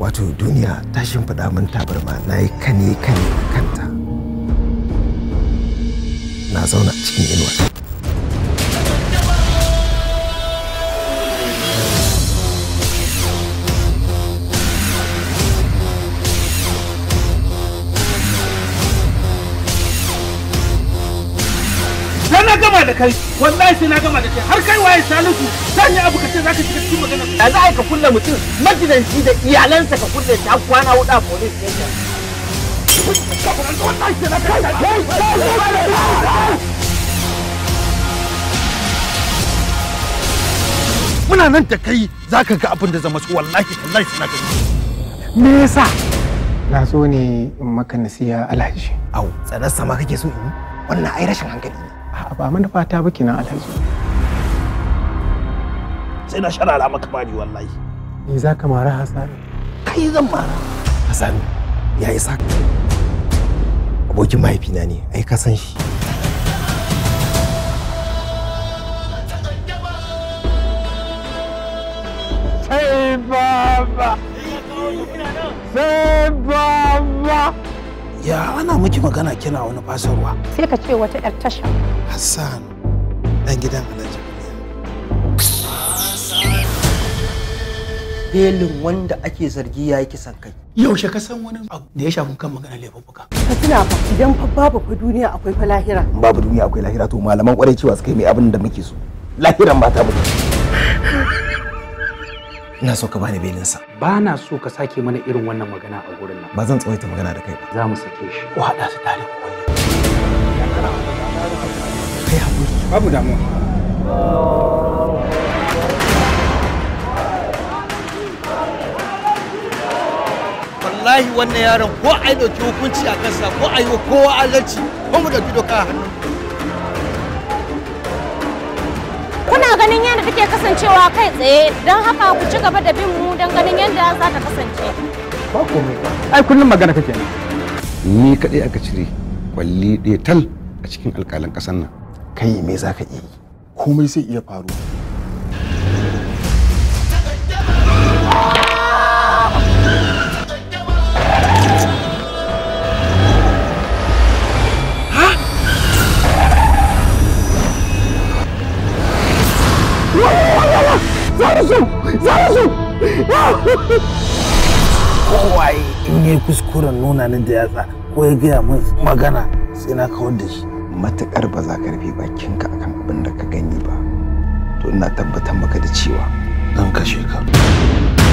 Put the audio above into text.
wato duniya ta shimfiɗa min tabarma na yi kane kane a kanta na zauna cikin inuwa sai na gama da kai wallahi sai na gama da kai har kai waye salisu zan yi abu ka ce zaka shiga cikin magana da za a ka kulle mutum magidanci da iyalansa ka kulle ta kwana hudu a police station muna nan da kai zaka ga abin da zama su wallahi wallahi suna ga me yasa na so ne in maka nasiya alhaji au tsanar sama kake so in yi wannan ai rashin hankali ne a ba manufa ta ba kenan alhaji sai na sharara maka bani wallahi me za ka mara hasani kai zan mara Hassan ya isa abokin mahaifina ne ai ka san shi sai baba sai baba ya ana miki magana kina wani fasarwa sai ka ce wata 'yar tasha Hassan dan gidan Alhaji belin wanda ake zargi ya yi kisan kai yaushe ka san wani abu da ya shafi kan magana laifuffuka ka tuna fa idan fa babu fa duniya akwai fa lahira in babu duniya akwai lahira to malaman kwarai cewa su kai mai abin da muke so lahiran ba ta mutu ina so ka bani belinsa ba na so ka sake mana irin wannan magana a gurin nan ba zan tsawaita magana da kai ba za mu sake shi ko haɗa su tare ku kai haƙuri babu damuwa wallahi wannan yaron ko a yi ɗauki hukunci a kansa ko a yi wa kowa adalci ko mu ɗauki doka a hannu kuna ganin yadda take kasancewa kai tsaye don haka ku ci gaba da bin mu don ganin yadda za ta kasance ba komai ai kullum magana kake ne ni kaɗai aka cire kwalli ɗaya tal a cikin alƙalan ƙasar nan kai me za ka iya yi komai sai iya faruwa kowaye in yi kuskuren nuna ni da yatsa ko ya gaya min magana sai na kawar da shi matuƙar ba za ka rufe bakinka akan abin da ka gani ba to ina tabbatar maka da cewa zan kashe ka